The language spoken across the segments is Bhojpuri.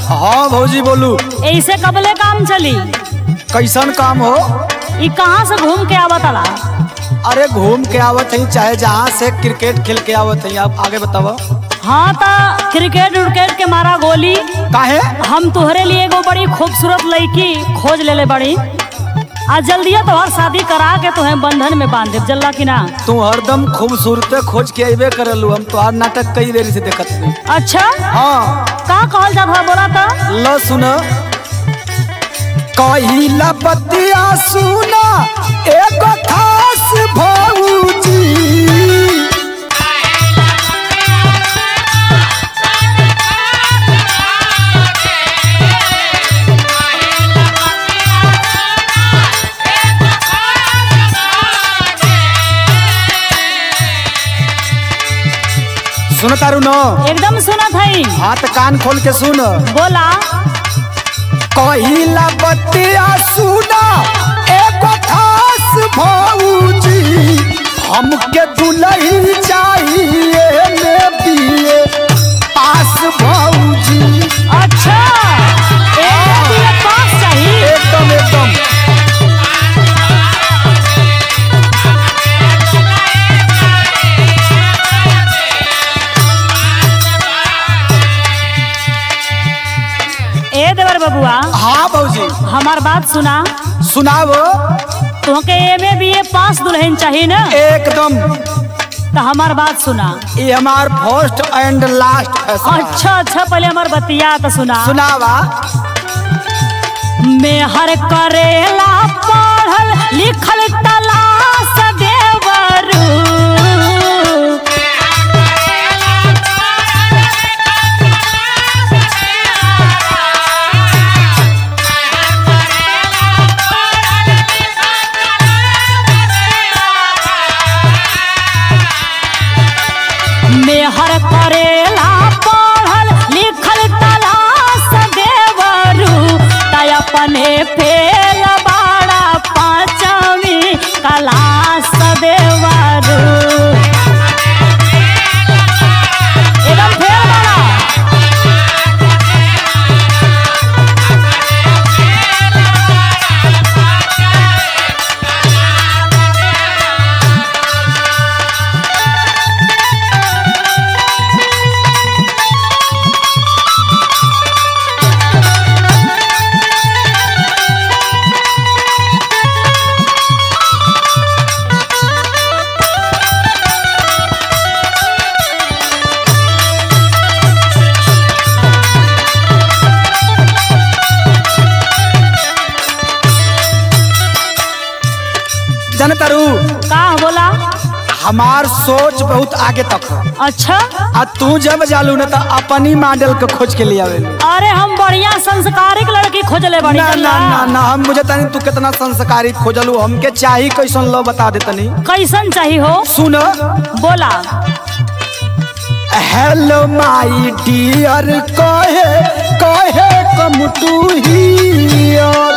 हाँ भौजी बोलू ऐसे कबले काम चली कैसन काम हो ई कहाँ से घूम के आवत अला अरे घूम के आवत है चाहे जहाँ से क्रिकेट खेल के आवत है आप आगे बताओ हाँ तो क्रिकेट उर्केट के मारा गोली काहे हम तुहरे लिए एगो बड़ी खूबसूरत लड़की खोज लेले बड़ी आ जल्दिया तोहर शादी करा के तुम्हें बंधन में बांध देब जल्ला की ना तू हरदम खूबसूरत खोज के अबे करलू हम तो नाटक कई देरी से देखत नहीं अच्छा हाँ का कहल जात बा बोला तो ल सुन कहिला बतिया सुना एगो खास भौजी सुन तारू न एकदम सुनत हई हाथ कान खोल के सुन बोला कहिला बतिया सुना एगो खास भौजी हमके दुलही चाहिए में बिए पास भौजी अच्छा एक दिए पास चाहिए एकदम एकदम ए देवर बबुआ हाँ भौजी हमार बात सुना सुनाओ तुहके एमे बी ए पास दुल्हन चाहिए ना एकदम तो हमार बात सुना ये हमार फर्स्ट एंड लास्ट फैसला अच्छा अच्छा पहले हमार बतिया तो सुना सुनावा मेहर करेला पढ़ल लिखल तलाश देवरू मेहर करेला पढ़ल लिखल तलाश देवरू तय अपने फेल बाड़ा पाँचवी कलास देवरू एकदम फेल बाड़ा जाने तारू का बोला हमार सोच बहुत आगे तक है अच्छा आ तू जब जालू न तो अपनी मॉडल के खोज के लिए आवे अरे हम बढ़िया संस्कारिक लड़की खोजले बड़ी ना ना जल्ला। ना ना हम मुझे तनी तू कितना संस्कारी खोजलू हमके चाही कैसन लो बता दे तनी कैसन चाहिए हो सुन बोला हेलो माय डियर कहे कहे कम टू हियर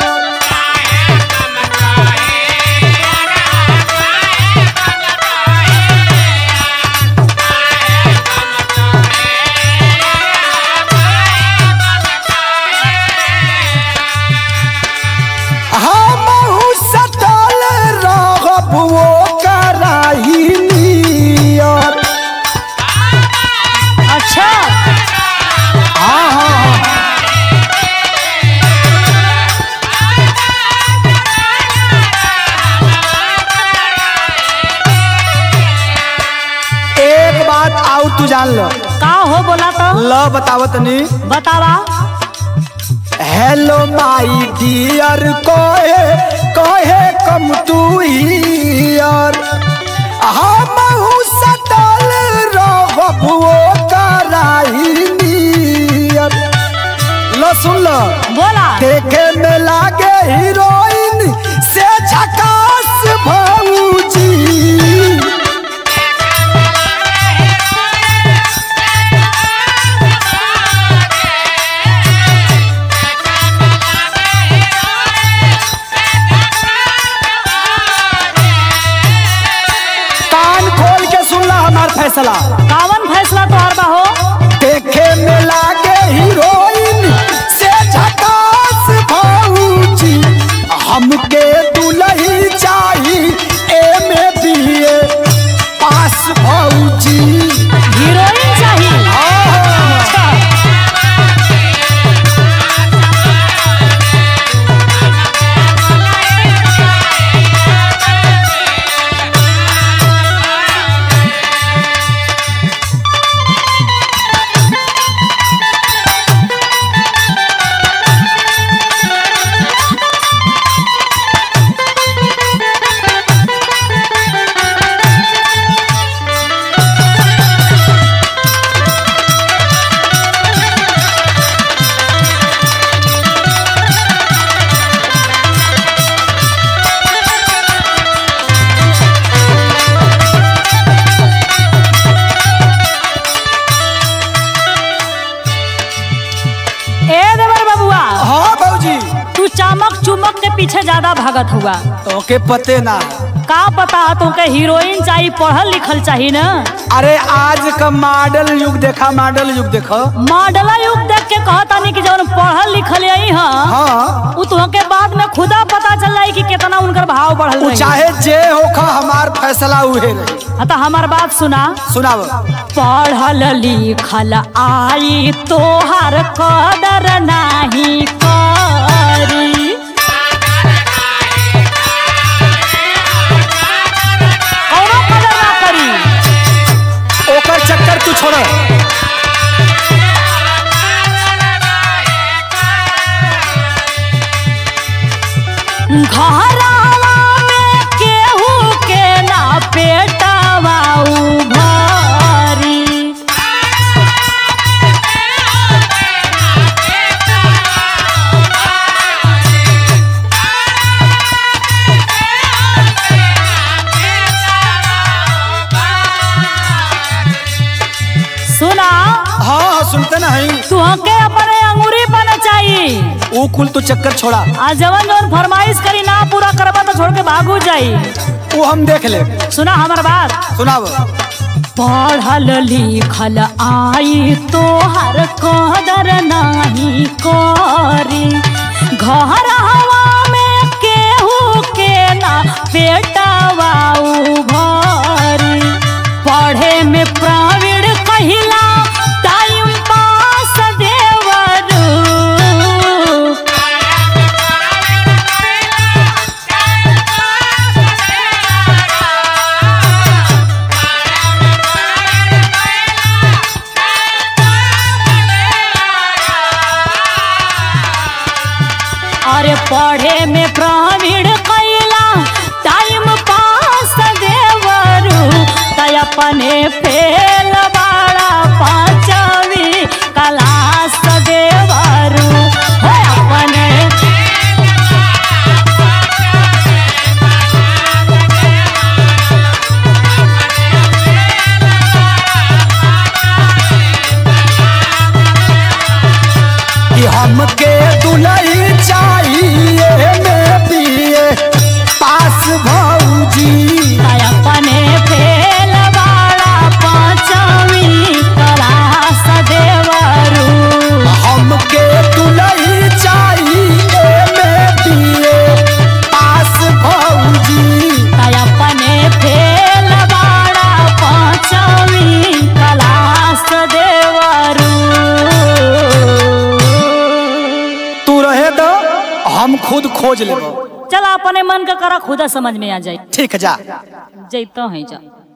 हमहू सटल रहब वो कराही नियर अच्छा हाँ हाँ हाँ एक बात और तू जान लो का हो बोला तो ल बतावत नी बतावा हेलो माय डियर कहे कहे कम टू हियर हमहू सटल रहब वो कराही नियर लो सुन लो बोला देखे में लागे हीरोइन से झकास भौजी कान खोल के सुनला हमार फैसला कावन फैसला तोहर बा हो देखे में लागे हीरोइन लागत हुआ तोके पते ना का पता तुमके हीरोइन चाहिए पढ़ल लिखल चाहिए ना अरे आज का मॉडल युग देखा मॉडल युग देखो मॉडल युग देख के कहता नहीं कि जौन पढ़ल लिखल यही हाँ हाँ उ तुहके बाद में खुदा पता चल जाई कि कितना उनकर भाव बढ़ल उ रही चाहे जे होखा हमार फैसला उहे रही हाँ तो हमार बात सुना सुनाव पढ़ल लिखल आई तोहार कदर नाही करी कौनो कदर ना करी ओकर चक्कर तू छोड़ घरवा में केहू के ना पेटवा उभरी सुना हाँ हाँ सुनते ना है तुहके अपने अंगूरी बन चाहिए ऊ कुल तू चक्कर छोड़ा आ जवन जवन फरमाइश करी ना पूरा करबा तो छोड़ के भागू जाई वो हम देख ले सुना हमार बात सुनाव पढ़ल लिखल आई तोहर कदर नाही करी घर हवा में केहू के ना बेटवा उभरी पढ़े में प्रवीण कहिला टाइम पास देवरू अरे पढ़े में प्रवीण कैला टाइम पास देवरू तय अपने फेल बाड़ा पांचवी क्लास देवरू हो अपने कि हमके दुलही चाहिए में पिए पास भौजी तय अपने फेल बाड़ा पांचवी क्लास देवरू हमके दुलही चाहिए में पिए पास भौजी तय अपने फेल बाड़ा पांचवी क्लास देवरू तू रहे दो हम खुद खोज लेबो चल अपने मन का करा खुदा समझ में आ जाए ठीक है जा जैतो है जा